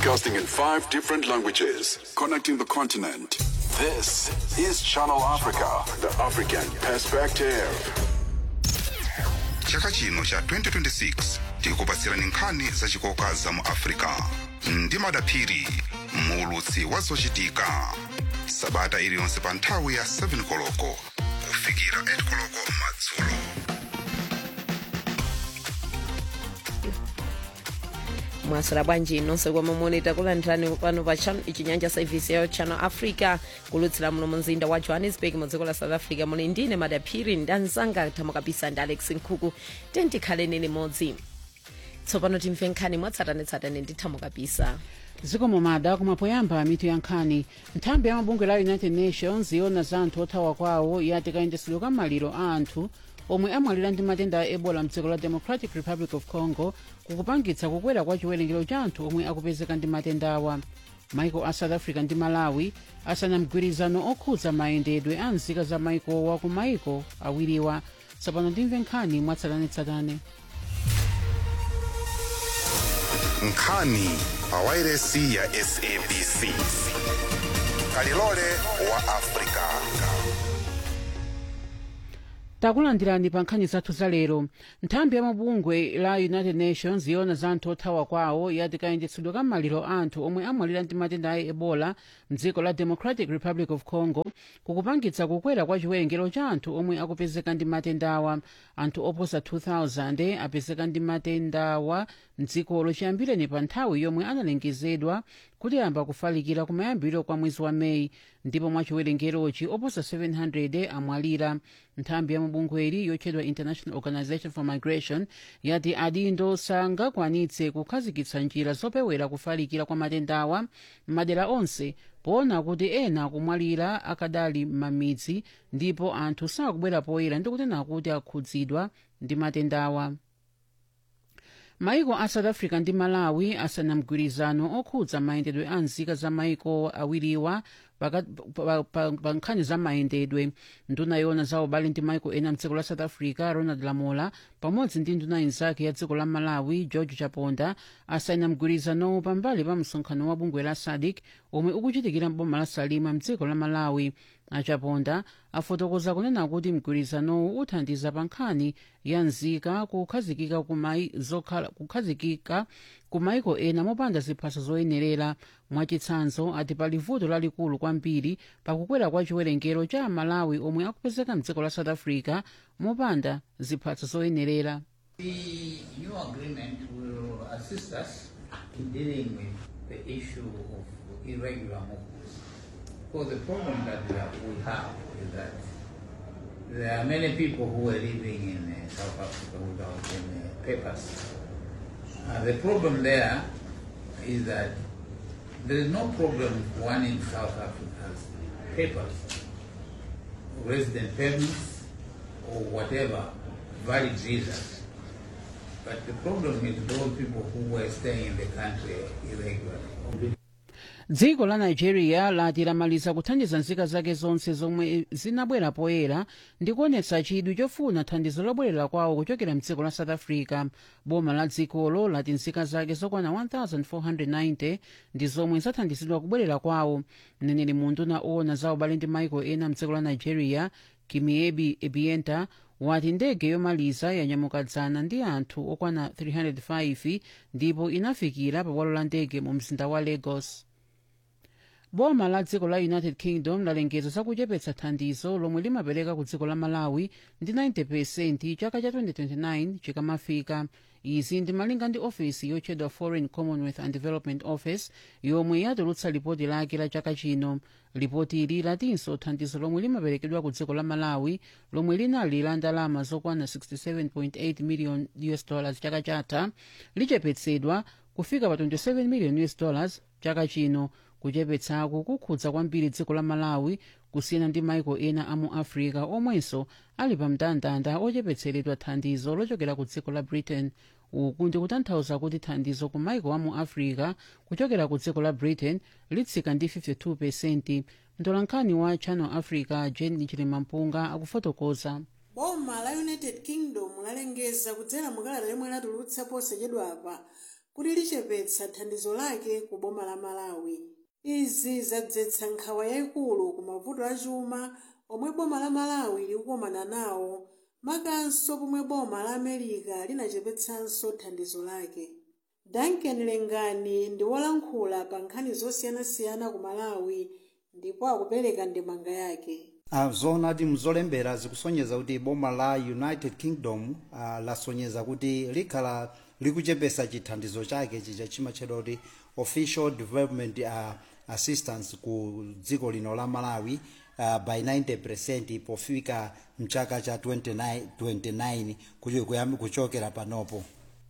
Broadcasting in five different languages, connecting the continent. This is Channel Africa, the African perspective. chaka chino cha 2026 tikupatsirani nkhani zachikoka za mu africa ndi madaphiri muulutsi wa zochitika sabata iliyonse pa nthawi ya 7 koloko kufikira 8 koloko madzulo mwasira bwanji nonse komwe muli takulandirani pano pa chan ichinyanja service ya channel africa kulutsira muno mu mzinda wa johannesburg mu dziko la south africa muli ndine madaphiri ndanzanga thamo kabisa ndi alex nkhuku tentikhaleni limodzi tsopano timve nkhani mwatsatanetsatane ndi thamo kabisa zikomo mada kumapoyamba mitu ya nkhani nthambi ya mabungwe la united nations yona za anthu othawa kwawo yati kayendetsedwe ka maliro a anthu omwe amwalira ndi matenda a ebola mdziko la democratic republic of congo kukupangitsa kukwera kwa chiwerengero cha anthu omwe akupezeka ndi matendawa maiko a south africa ndi malawi asana mgwirizano okhudza mayendedwe a nzika za maikowa ku maiko awiriwa tsopano timve nkhani mwatsatanetsatane nkhani pa wairesi ya sabc kalilole wa africa takulandirani pa nkhani zathu za lero nthambi ya mabungwe la united nations yona za anthu othawa kwawo yati kayendetsedwe ka maliro a anthu omwe amwalira ndi matenda a ebola mdziko la democratic republic of congo kukupangitsa kukwera kwa chiwerengero cha anthu omwe akupezeka ndi matendawa anthu oposa 2000 apezeka ndi matendawa mdzikolo chiyambireni pa nthawi yomwe analengezedwa kuti ayamba kufalikira kumayambiro kwa mwezi wa meyi ndipo mwa chiwerengerochi oposa 700 amwalira nthambi ya mabungweli yotchedwa international organization for migration yati adindo sangakwanitse kukhazikitsa njira zopewera kufalikira kwa matendawa m'madera onse poona kuti ena akumwalira akadali m'mamidzi ndipo anthu sakubwera poyera ndi kutena kuti akhudzidwa ndi matendawa maiko a south africa ndi malawi asana mgwirizano okhudza mayendedwe a nzika za maiko awiriwa paka- pa- pa pa nkhani za mayendedwe nduna yona za ubale ndi maiko ena mdziko la south africa ronald lamola pamodzi ndi nduna inzake ya dziko la malawi george chaponda asayina mgwirizanowu pambali pa msonkhano wa bungwe la sadc omwe ukuchitikira mboma la salima mdziko la malawi achaponda afotokoza kunena kuti mgwirizanowu uthandiza pa nkhani ya nzika kukhazikika kumai- zokhala- kukhazikika ku maiko ena mopanda ziphaso zoyenerera mwachitsanzo ati pali vuto lalikulu kwambiri pakukwera kwa chiwerengero cha amalawi omwe akupezeka mdziko la south africa mopanda ziphaso zoyenerera The new agreement will assist us in dealing with the issue of irregular movements. Because the problem that we have, we have is that there are many people who are living in uh, South Africa without any uh, papers. Uh, the problem there is that there is no problem if one in South Africa has papers, resident permits, or whatever valid visas. But the problem is those people who were staying in the country irregularly. dziko la nigeria lati lamaliza kuthandiza nzika zake zonse zomwe zinabwera poyera ndi kuonetsa chidwi chofuna thandizo lobwerera kwawo kuchokera mdziko la south africa boma la dzikolo lati nzika zake zokwana 1490 ndi zomwe zathandizidwa kubwerera kwawo mneneri munduna owona za ubale ndi maiko ena mdziko la nigeria kimiebi ebienta wati ndege yomaliza yanyamuka dzana ndi anthu okwana 305 ndipo inafikira pa bwalo la ndege mu mzinda wa lagos boma la dziko la united kingdom lalengeza zakuchepetsa thandizo lomwe limapereka ku dziko la malawi ndi 90 chaka cha 2029 chikamafika izi ndi malinga ndi ofesi yotchedwa foreign commonwealth and development office yomwe yatulutsa lipoti lake la chaka chino lipoti ili latinso thandizo lomwe limaperekedwa ku dziko la malawi lomwe linali la ndalama zokwana 67.8 million us dollars chaka chatha lichepetsedwa kufika pa 27 million us dollars chaka chino kuchepetsaku kukhudza kwambiri dziko la malawi kusiyana ndi maiko ena a mu africa omwenso ali pa mndandanda ochepetseredwa thandizo lochokera ku dziko la britain uku ndi kutanthauza kuti thandizo ku maiko a mu africa kuchokera ku dziko la britain litsika ndi 52 pesenti mtolankhani wa channel africa jen chilimampunga akufotokoza boma la united kingdom lalengeza kudzera mukalata lomwe latulutsa posachedwapa kuti lichepetsa thandizo lake ku boma la malawi izi zadzetsa nkhawa yayikulu ku mavuto achuma omwe boma la malawi likukumana nawo makanso pomwe boma la america linachepetsanso thandizo lake duncan lengani ndi wolankhula pa nkhani zosiyanasiyana ku malawi ndipo akupereka ndemanga yake Uh, zoonadi mzolembera zikusonyeza kuti boma la united kingdom uh, lasonyeza kuti likhala likuchepesa chithandizo chake chicha chimatchedwa kuti official development uh, assistance ku dziko lino la malawi uh, by 90 pofika mchaka cha 29, 29 kucho- kuyam- kuchokera panopo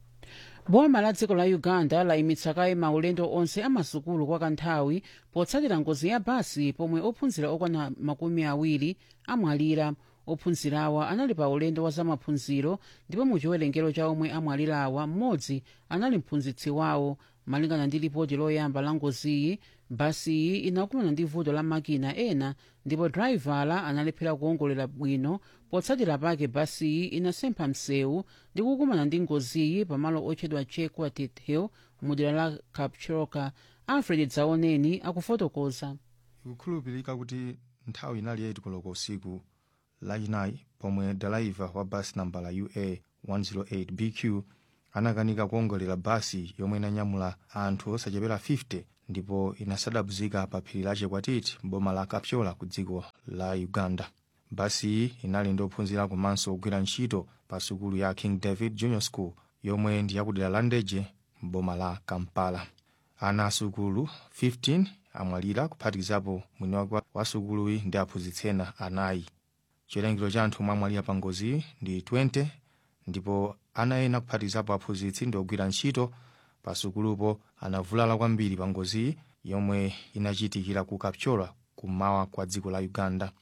boma la dziko la uganda layimitsa kaye maulendo onse amasukulu kwa kanthawi potsatira ngozi ya basi pomwe ophunzira okwana makumi awiri amwalira ophunzirawa anali pa ulendo wa zamaphunziro ndipo mu chiwerengero cha omwe amwalirawa mmodzi anali mphunzitsi wawo malingana ndi lipoti loyamba la ngoziyi basiyi inakumana ndi vuto la makina ena ndipo draivala analephera kuwongolera bwino potsatira pake basiyi inasempha msewu ndi kukumana ndi ngoziyi pamalo otchedwa chequartet hill mudera la kapchiroka alfred dzaoneni akufotokoza ikukhulupirika kuti nthawi inali 8 koloko usiku lachinayi pomwe dalaiva wa basi nambala ua 108 bq anakanika kuwongolera basi yomwe inanyamula anthu osachepera 50 ndipo inasadabuzika pa phiri la chekwatiti boma la kapchola ku dziko la uganda basiyi inali ndi ophunzira komanso ogwira ntchito pa sukulu ya king david junior school yomwe ndi yakudera la ndeje m'boma la kampala ana asukulu 15 amwalira kuphatikizapo mwini wake wa sukuluyi ndi aphunzitsi ena anayi chiwerengero cha anthu omwe amwalira pa ngoziyi ndi 20 ndipo ana ena kuphatikizapo aphunzitsi ndi ogwira ntchito pa sukulupo anavulala kwambiri pa ngoziyi yomwe inachitikira ku kapchola kummawa kwa dziko la uganda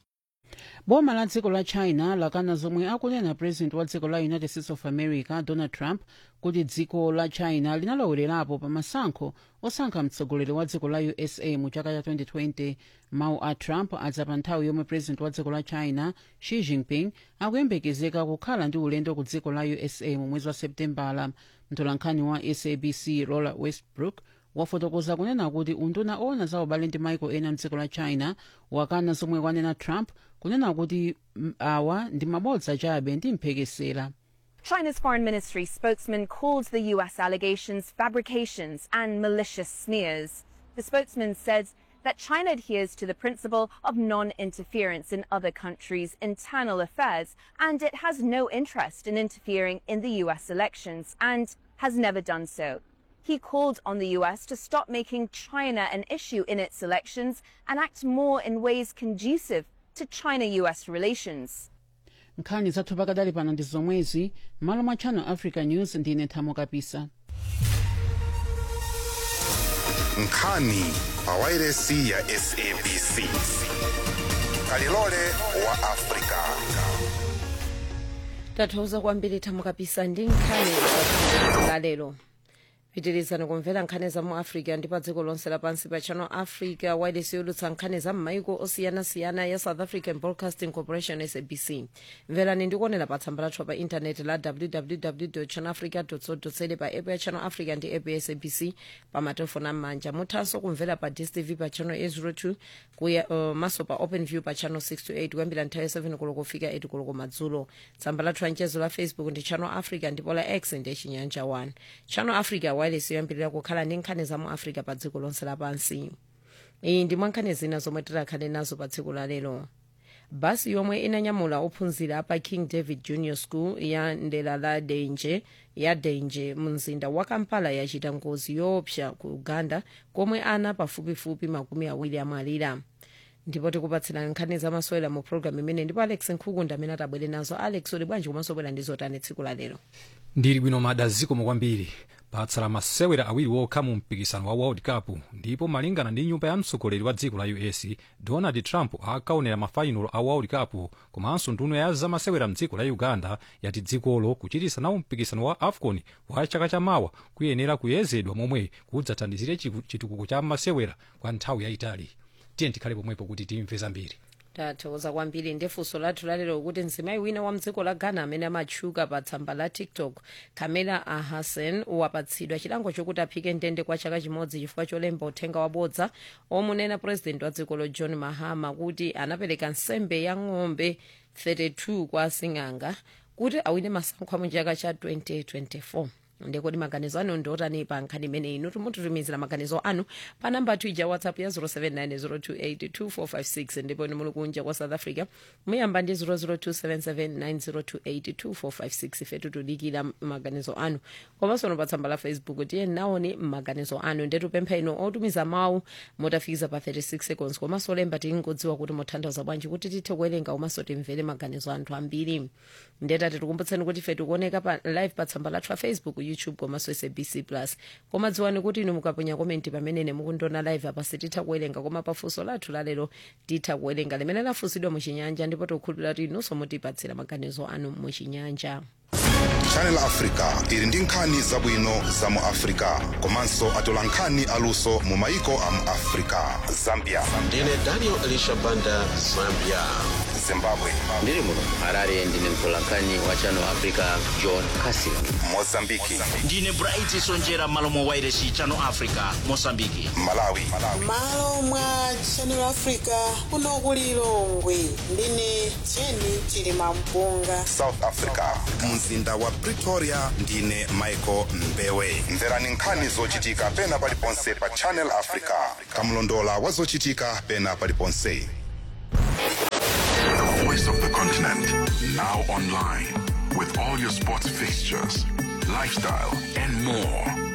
boma la dziko la china lakana zomwe akunena president wa dziko la united states of america donald trump kuti dziko la china linalowererapo pa masankho osankha mtsogoleri wa dziko la usa mu chaka cha 2020 mawu a trump adza pa nthawi yomwe president wa dziko la china xi jinping akuyembekezeka kukhala ndi ulendo ku dziko la usa mu mwezi wa septembala mtolankhani wa sabc rola westbrook wafotokoza kunena kuti unduna owona za ubale ndi maiko ena mdziko la china wakana zomwe kwanena trump kunena kuti mm, awa ndi mabodza chabe ndi mphekesera China's foreign ministry spokesman called the US allegations fabrications and malicious smears. The spokesman said that China adheres to the principle of non interference in other countries' internal affairs and it has no interest in interfering in the US elections and has never done so. He called on the US to stop making China an issue in its elections and act more in ways conducive to China US relations. nkhani zathu pakadali pano ndi zomwezi malo mwa channel africa news ndine nthamo kapisa nkhani pa wairesi ya sabc kalilole wa afrika tathokoza kwambiri thamo kapisa ndi nkhani za lero pitirizani kumvera nkhani za mu africa ndi pa dziko lonse lapansi pa channel africa wireless yolutsa nkhani za m'maiko osiyanasiyana ya south african broadcasting corporation sabc mverani ndikuonera pa tsamba lathu pa intaneti la www channel africa co za pa app ya channel africa ndi app ya sabc pa matelefoni am'manja muthanso kumvera pa dstv pa channel 802 kuya uh, maso pa open view pa channel 628 kuyambira nthawi ya 7 koloko kufika 8 koloko madzulo tsamba lathu la mchezo la facebook ndi channel africa ndipo la x ndi chinyanja 1 channel africa wireless yoyambirira kukhala ndi nkhani za mu africa pa dziko lonse lapansi iyi ndi mwa nkhani zina zomwe tikhale nazo pa tsiku la lero basi yomwe inanyamula ophunzira pa king david junior school ya ndera la denje ya denje mu mzinda wa kampala yachita ngozi yoopsa ku uganda komwe ana pafupifupi makumi awiri amwalira ndipo tikupatsirani nkhani zamasewera mu programu imene ndipo alex nkhukunda amene atabwere nazo alex uli bwanji komanso bwera ndi zotani tsiku la lero ndili bwino madazikomo kwambiri patsala masewera awiri wokha mu mpikisano wa world cup ndipo malingana ndi nyumba ya mtsogoleri wa dziko la us donald trump akaonera mafainalo a world cup komanso nduna ya zamasewera mdziko la uganda yati dzikolo kuchitisa nawo mpikisano wa afcon wa chaka chamawa kuyenera kuyezedwa momwe kudzathandizire chiku- chitukuko cha masewera kwa nthawi yayitali tiye tikhale pomwepo kuti timve zambiri tathokoza kwambiri ndefunso lathu lalero kuti mzimayi wina wa mdziko la ghana amene amatchuka pa tsamba la tiktok kamela ahasen wapatsidwa chilango chokuti aphike ndende kwa chaka chimodzi chifukwa cholemba uthenga wabodza omunena purezidenti wa dzikolo john mahama kuti anapereka nsembe ya ng'ombe 32 kwa asing'anga kuti awine masankho a mu chaka cha 2024 ndekodi maganizo anu ndiotani pa nkhani imene inu timutitumizira maganizo anu pa namba ija whatsapp ya 0790282456 ndipo inu muli kunja kwa south africa muyamba ndi 0027790282456 ife tikudikira maganizo anu komanso pa tsamba la facebook tiye naoni maganizo anu ndetupempha inu otumiza mawu motafikiza pa 36 seconds komanso olemba tingodziwa kuti muthandiza bwanji kuti tithe kuwerenga komanso timvere maganizo anthu ambiri ndetati tikumbutseni kuti ife tikuoneka pa live pa tsamba lathu la facebook youtube komanso sabc plus koma dziwani kuti inu mukaponya komenti pamene mukundiona live apa sititha kuwerenga koma pafunso lathu lalero titha kuwerenga limene lafunsidwa muchinyanja ndipo tikukhulupirira kuti inunso mutipatsira maganizo anu muchinyanja channel africa ili ndi nkhani zabwino za mu africa komanso atola nkhani aluso mu maiko a mu africa zambia ndine daniel elisha banda zambia zimbabwe ndiri muno harare ndine mtolankhani wa channel africa john casin mozambiki ndine bright sonjera malo mwa wairesi channel africa mosambiki malawi malo mwa channel africa kuno kuli lilongwe ndine jeni chilima mpunga south africa mzinda wa pretoria ndine michael mbewe mverani nkhani zochitika pena paliponse pa channel africa kamlondola wa zochitika pena paliponse The voice of the continent, now online, with all your sports fixtures, lifestyle, and more.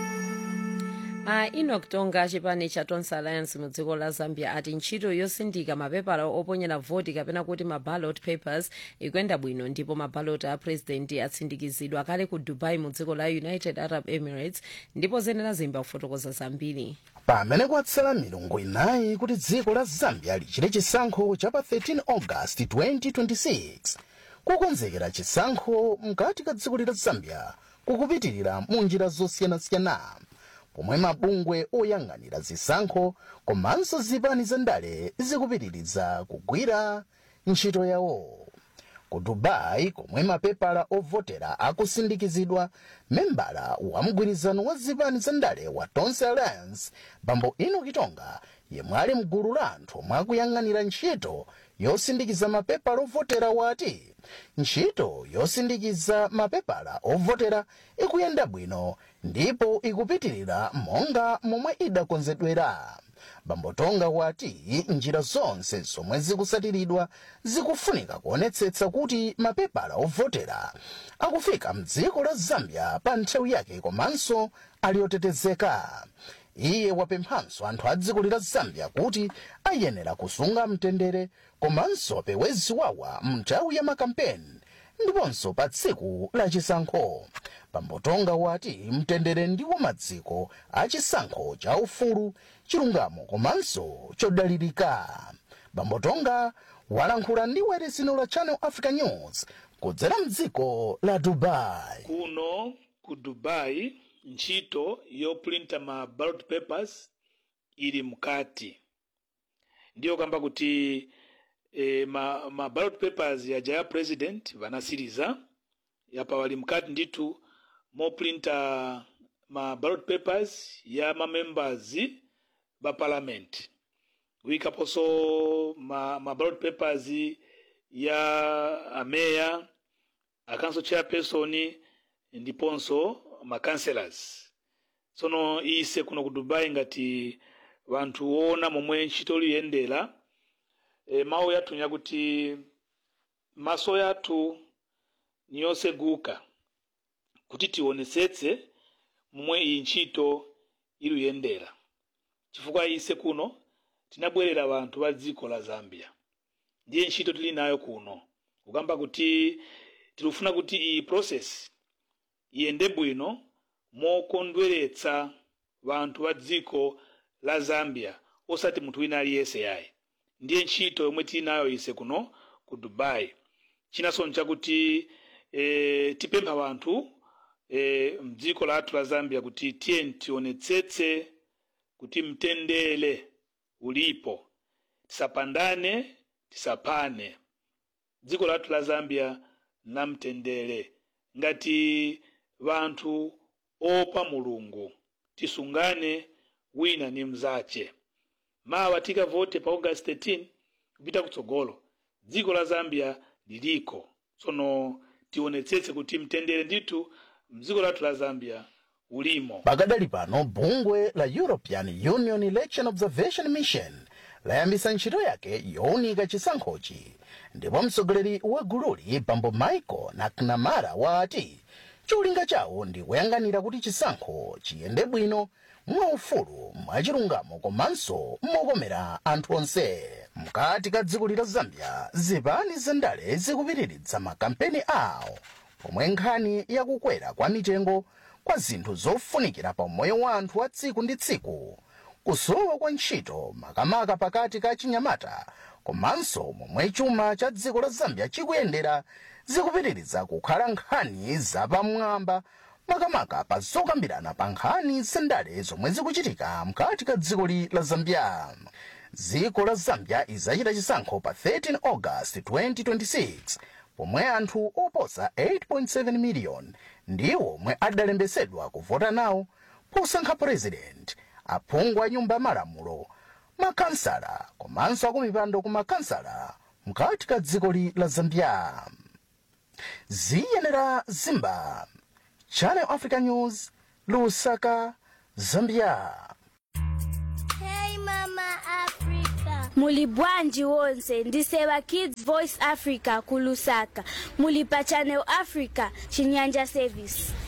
a enoch tonga chipani cha tonse alliance mu dziko la zambia ati ntchito yosindika mapepala oponyera voti kapena kuti ma ballot papers ikuyenda bwino ndipo ma ballot a president atsindikizidwa kale ku dubai mu dziko la united arab emirates ndipo zenera zimba kufotokoza zambiri pamene kwatsala milungu inayi kuti dziko la zambia lichite chisankho cha pa 13 august 2026 kukonzekera chisankho mkati ka dziko la zambia kukupitirira mu njira zosiyanasiyana pomwe mabungwe oyang'anira zisankho komanso zipani zandale zikupitiriza kugwira ntchito yawo ku dubai komwe mapepala ovotera akusindikizidwa membala wa mgwirizano wa zipani zandale wa tonse alliance bambo enoch tonga yemwe ali mgulu la anthu omwe akuyang'anira ntchito yosindikiza mapepala ovotera wati ntchito yosindikiza mapepala ovotera ikuyenda bwino ndipo ikupitirira monga momwe idakonzedwera bambo tonga wati njira zonse zomwe zikusatiridwa zikufunika kuonetsetsa kuti mapepala ovotera akufika mdziko la zambia pa nthawi yake komanso ali otetezeka iye wapemphanso anthu a dziko la zambia kuti ayenera kusunga mtendere komanso apewe ziwawa mnthawi ya makampeni ndiponso pa tsiku la chisankho bambo tonga wati mtendere ndiwo maziko a chisankho cha ufulu chilungamo komanso chodalirika bambo tonga walankhula ndi weresino la channel africa news kudzera mdziko la dubai kuno ku dubai ntchito yoprinta ma ballot papers ili mkati ndiyo kamba kuti e, ma, ma ballot papers yaja ya president vanasiriza yapa wali mkati nditu moprinta ma ballot papers ya mamembers ba parliament wikaponso ma, ma ballot papers ya ameya a council chairperson ndiponso ma councillors tsono ise kuno ku dubai ngati vanthu woona momwe ntchito liyendera e, mawu yathu nyakuti maso yathu niyoseguka kuti tionetsetse momwe iyi ntchito iliyendera chifukwa ise kuno tinabwerera vanthu va dziko la zambia ndiye ntchito tili nayo kuno kukamba kuti tilufuna kuti iyi process iyende bwino mokondweretsa vanthu va dziko la zambia osati munthu wina aliyense yayi ndiye ntchito yomwe tili nayo ise kuno ku dubai chinanso nchakuti e, tipempha vanthu e, mdziko lathu la zambia kuti tiye tionetsetse kuti mtendere ulipo tisapandane tisapane dziko lathu la zambia namtendere ngati vanthu opa mulungu tisungane wina ni mzace mawa tikavote pa august 13 kupita kutsogolo dziko la zambia liliko tsono tionetsetse kuti mtendere ndithu mdziko lathu la zambia ulimo pakadali pano bungwe la european union election observation mission layambisa ntchito yake yowunika chisankhochi ndipo mtsogoleri wa gululi bambo michael mcnamara wati cholinga chawo ndi kuyang'anira kuti chisankho chiyende bwino mwaufulu mwachilungamo komanso mokomera anthu onse mkati ka dziko la zambia zipani zandale zikupitiridza makampeni awo pomwe nkhani yakukwera kwa mitengo kwa zinthu zofunikira pa moyo wa anthu wa tsiku ndi tsiku kusowa kwa ntchito makamaka pakati ka chinyamata komanso momwe chuma cha dziko la zambia chikuyendera zikupitiridza kukhala nkhani zapamwamba makamaka pa zokambirana pa nkhani zandale zomwe zikuchitika mkati ka dziko la zambia dziko la zambia izachita chisankho pa 13 august 2026 pomwe anthu oposa 8.7 miliyoni ndiwo omwe adalembesedwa kuvota nawo posankha president aphungu a nyumba malamulo makansala komanso akumipando ku makansala mkati ka dziko la zambia ziyenera zimba channel africa news lusaka zambia Hey Mama Africa. Muli bwanji wonse ndiseva Kids Voice Africa kulusaka. Muli pa Channel Africa chinyanja service.